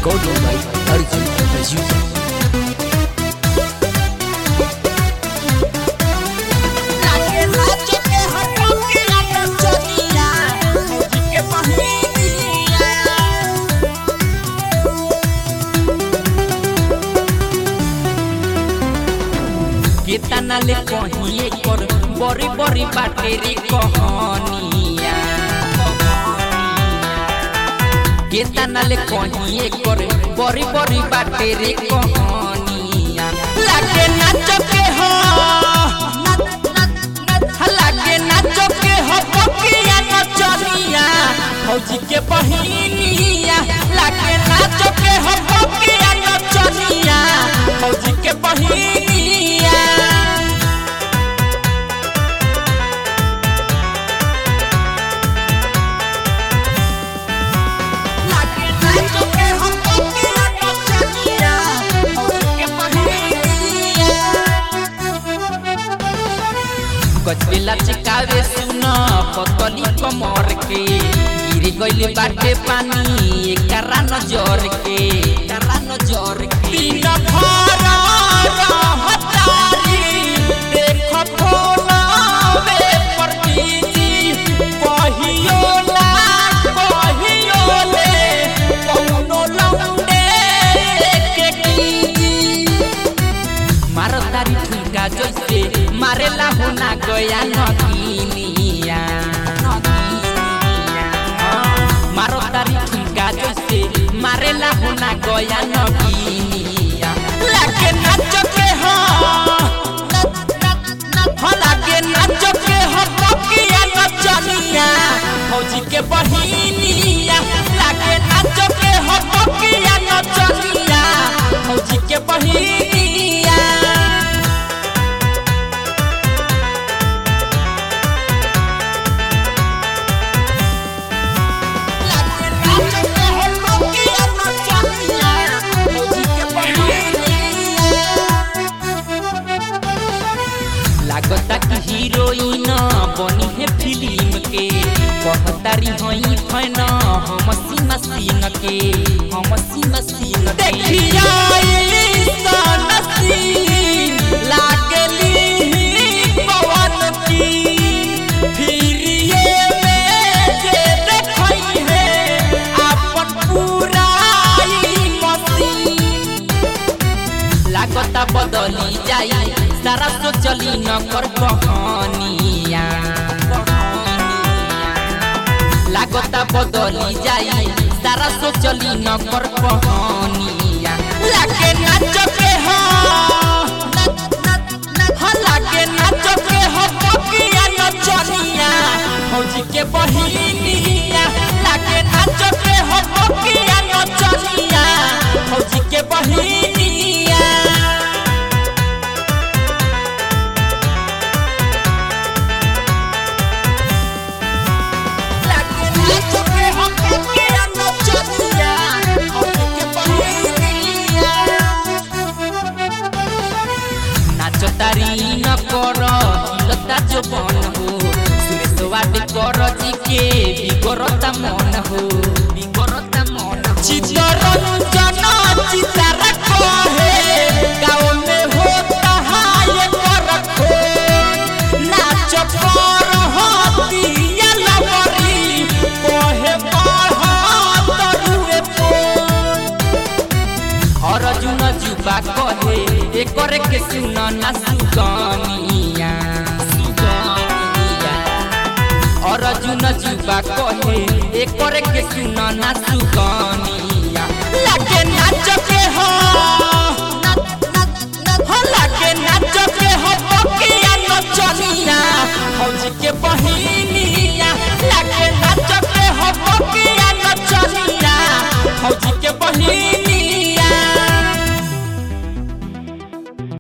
Recording by Arjun Azusa. लागे नाच के हटो के नाच चलिया फौजी के बहिनिया केतना ले कहिए कर बड़ी बड़ी बाटे रे कहानिया केतना ले कहिए कर बड़ी बड़ी बाटे रे कहानिया लागे नाच के हो लागे नाच के हो पकिया नचनिया फौजी के बहिनिया लागे नाच के हो पकिया नचनिया फौजी के बहिनिया लागे नाच के हटो के नाच चलिया फौजी के बहिनिया गजबेला चिकावे सुन पतली कमर के गिर गइल बाटे पानी एकरा नजर के एकरा नजर के तीन भर रहतारी देख फोनावे पर बीजी कहियो ना कहियो ले कौनो लौंडे के कीजी मारो तारी ठुमका जैसे मारेला होना गया नगिनिया मारो तारी ठुमका जैसे मारेला होना गया नगिनिया लागे नाच के हो हो लागे नाच के हो पकिया नचनिया फौजी के बहिनिया लागे नाच के हो पकिया नचनिया फौजी के बहिनिया लागे नाच के हटो के नाच चलिया फौजी के बहिनिया लागता कि हीरोइन बनी है फिल्म के कहतारी हई फैन हम सीमा सीन के हम सीमा सीन देखिया सन सीन लागली पवन की फिर ये में जे देखई है अपन पूरा ई मसीन लागता बदली जाई सारा सोचली न कर कहानिया लागता बदली जाई सारा सोचली न कर कहानिया लागे नाच के हो हो लागे नाच के हो पकिया नचनिया फौजी के बहिनिया लागे नाच के हो पकिया नचनिया फौजी के बहिनिया लागे नाच के हटो के नाच चलिया फौजी के बहिनिया नाच तारी न कर हिलता जो बन हो सुरेश वाट कर जी के बिगरता मन हो बिगरता मन हो चित्तरंजन चितारा कहे गाँव में होता हाय कर खो नाच पर हतिया लवरी कहे पढ़ तरुए फोन अर्जुन जुबा कहे एकर के सुन ना सुगनिया सुगनिया अर्जुन जुबा कहे एकर के सुन ना सुगनिया